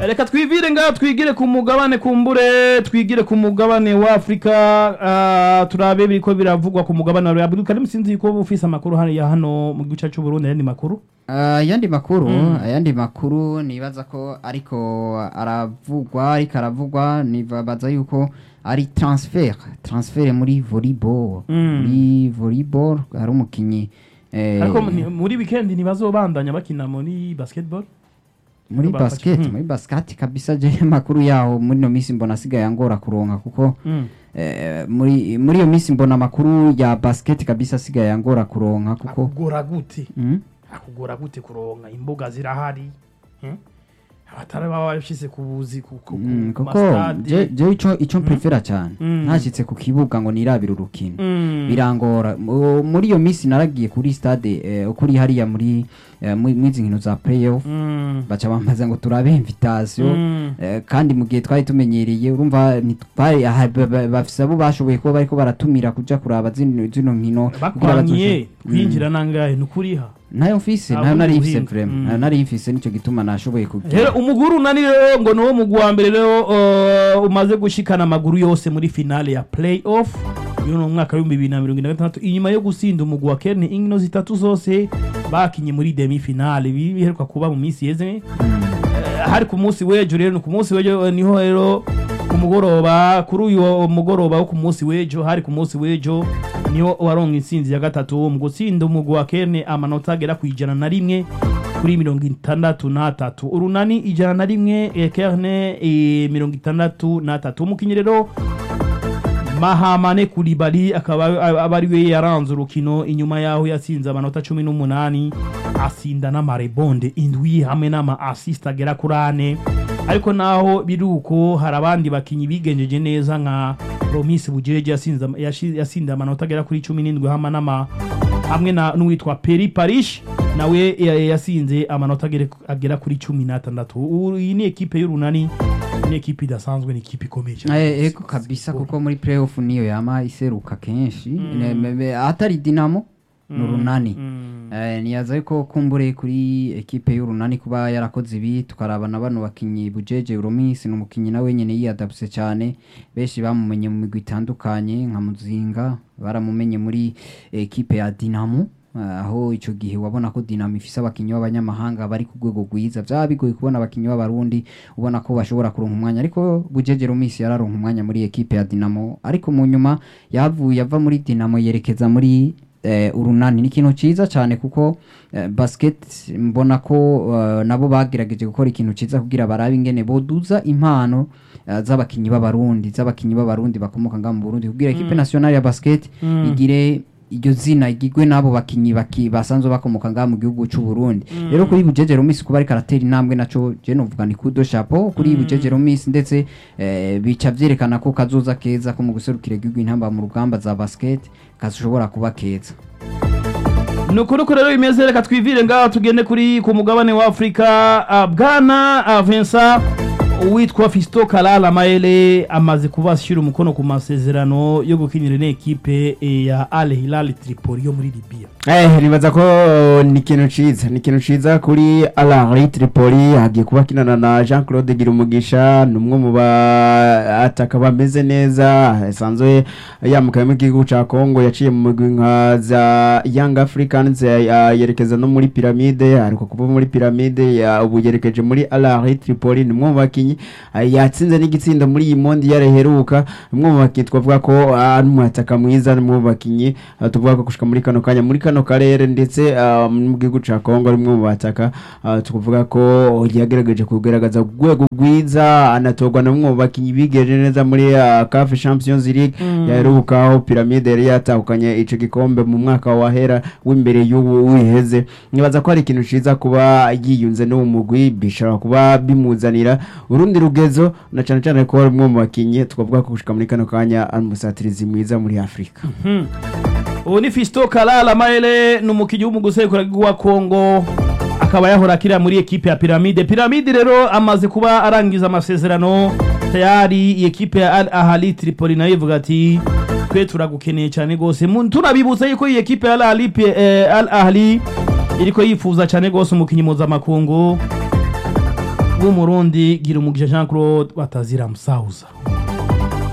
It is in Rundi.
reka twivire ngaha twigire ku mugabane kumbure twigire ku mugabane wa afurika ah, turabe biriko biravugwa ku mugabane wa afurika ariko sinzi ko ufise amakuru hariya hano mu gice c'uburundi ayandi makuru Ah, ayandi makuru ayandi makuru nibaza ko ariko aravugwa ariko aravugwa nibaza yuko ari transfer transfer muri volleyball Mm. muri volleyball hari umukinyi eh, ariko ni- muri weekend ntibazobandanya bakina muri basketball muri bafashe- basket Mm. muri basket kabisa je makuru yaho muri no misi mbona asigaye angora kuronka kuko Mm. eh, muri muri iyo misi mbona amakuru ya basket kabisa asigaye angora kuronka kuko akugora gute mm? akugora gute kuronka imbuga zirahari Hmm? abatari baba bashyize ku buzi ku ku- Mm, ku kuko masitade je je ico ico mprefera cyane Mm. ntashitse ku kibuga ngo nirabire urukino Mm. birangora Mu- muri iyo misi naragiye kuri stade eh, kuri hariya muri eh, muri muri izi nkino za playoff Mm. baca bambaza ngo turabe invitation Mm. Eh, kandi mu gihe twari tumenyereye urumva ntitwari aha, ba- ba- bafise abo bashoboye kuba bariko baratumira kuja kuraba zino zino nkino kugira bakwanyiye bazoshe- kwinjira nangahe nukuriha nayo mfise Ah, nayo ubundi nari mfise buhinga. vrema Mm. nayo nari mfise nico gituma nashoboye rero kugira umuguru unani rero ngo niwo mugwi wa mbere rero uh, umaze gushikana amaguru yose muri finale ya playoff uyu ni umwaka w'ibihumbi bibiri na mirongo ine na gatandatu inyuma yo gusinda umugwi wa kerne inkino zitatu zose bakinye muri demi finale ibi biheruka kuba mu minsi yeze Eh, hari ku munsi w'ejo rero ni ku munsi w'ejo eh, niho rero ku mugoroba kuri uyu mugoroba wo ku munsi w'ejo hari ku munsi w'ejo niho waronka intsinzi ya gatatu mu gutsinda umugwi wa kerne amanota agera ku ijana na rimwe kuri mirongo itandatu n'atatu urunani ijana na rimwe eh, kerne eh, mirongo itandatu n'atatu umukinnyi rero mahamane kuribali akaba aba ari we yaranze urukino inyuma yaho yatsinze amanota cumi n'umunani asinda n'amarebonde indwi hamwe n'ama asist agera kuri ane ariko naho biri uko hari abandi bakinyi bigenjeje neza nka romisi bujeje yasinze ama- yashi- yasinze amanota agera kuri cumi n'indwi hamwe n'ama hamwe na n'uwitwa peri parish nawe ya- yasinze amanota agere- agera kuri cumi n'atandatu Ubu iyi ni ekipe y'urunani ni ekipe idasanzwe ni ekipe ikomeye cyane Eh, ego kabisa kuko muri playoff niyo yama iseruka kenshi Ne- me- me- atari dinamo n'urunani Mm. Eh, niyaza yuko kumbure kuri ekipe y'urunani kuba yarakoze ibi tukaraba na bano bakinyi bujeje uromisi ni umukinyi nawe nyene yiyadapse cyane benshi bamumenye mu migwi itandukanye nka muzinga baramumenye muri ekipe ya dinamo eh, aho ico gihe wabona ko dinamo ifise abakinyi b'abanyamahanga bari ku rwego rwiza vyaba bigoye kubona abakinyi b'abarundi ubona ko bashobora kuronka umwanya ariko bujeje romisi yararonka umwanya muri ekipe ya dinamo ariko mu nyuma yavuye ava muri dinamo yerekeza muri eh, urunani ni ikintu cyiza cyane kuko eh, basket mbona ko eh, nabo bagerageje gukora ikintu cyiza kugira barabe ingene boduza impano eh, z'abakinyi b'abarundi z'abakinyi b'abarundi bakomoka ngaha mu Burundi kugira equipe nationale ya basket Mm. igire iryo zina igigwe n'abo bakinyi baki basanzwe bakomoka ngaha mu gihugu cy'u Burundi rero kuri Bujeje Romisi kuba ariko aratera intambwe naco je novuga ni kudo chapeau kuri Bujeje Romisi ndetse eh, bica vyerekana ko kazoza keza ko mu guserukira igihugu intamba mu rugamba za basket kashobora kuba keza ni ukuri uko rero bimeze reka twivire ngaho tugende kuri ku mugabane wa afurika ah, bwana ah, vincent uwitwa fisto kalala maele amaze kuba ashyira umukono ku masezerano yo gukinira n'ekipe eh, ya al hilal tripoli yo muri libiya Eh, nibaza ko ni ikintu ciza ni ikintu ciza kuri Alari Tripoli hagiye kuba kinana na Jean Claude Girumugisha ni umwe mu bataka bameze neza asanzwe yamukaye mu gihugu ca Congo yaciye mu migwi nka za Young Africans ya- ya- yerekeza no muri Pyramide ariko kuva muri Pyramide ya- ubu yerekeje muri Alari Tripoli ni umwe mu bakinyi ah, yatsinze n'igitsindo muri iyi mondi yareheruka umwe mu bakinyi twavuga ko ah, ari umwataka mwiza ni umwe mu bakinyi ah, tuvuga ko gushika muri kano kanya muri kano karere ndetse ah, mu gihugu ca Kongo ari umwe mu bataka ah, tukuvuga ko yagerageje kugaragaza urwego rwiza anatorwa na umwe mu bakinyi bigeje neza muri ah, CAF Champions League yaherukaho Pyramide yari yatahukanye ico gikombe mu mwaka wahera w'imbere y'ubu wiheze nibaza ko hari ikintu ciza kuba yiyunze n'uwo mugwi bishobora kuba bimuzanira urundi rugezo na cane cane ko ari umwe mu bakinyi twavuga ko gushika muri kano kanya ari umusatirizi mwiza muri Afrika ubu ni fisto kalala maele ni umukinnyi w'umugusekura wa kongo akaba yahora akira muri ekipe ya piramide piramide rero amaze kuba arangiza amasezerano tayari iyi ekipe ya al ahali tripoli nayo ivuga ati twe turagukeneye cyane rwose Mu- tunabibutsa yuko iyi ekipe ya al ahali Pi- eh, al ahali iriko yifuza cyane rwose umukinnyi mpuzamakungu b'umurundi gira umugisha jean claude batazira musahuza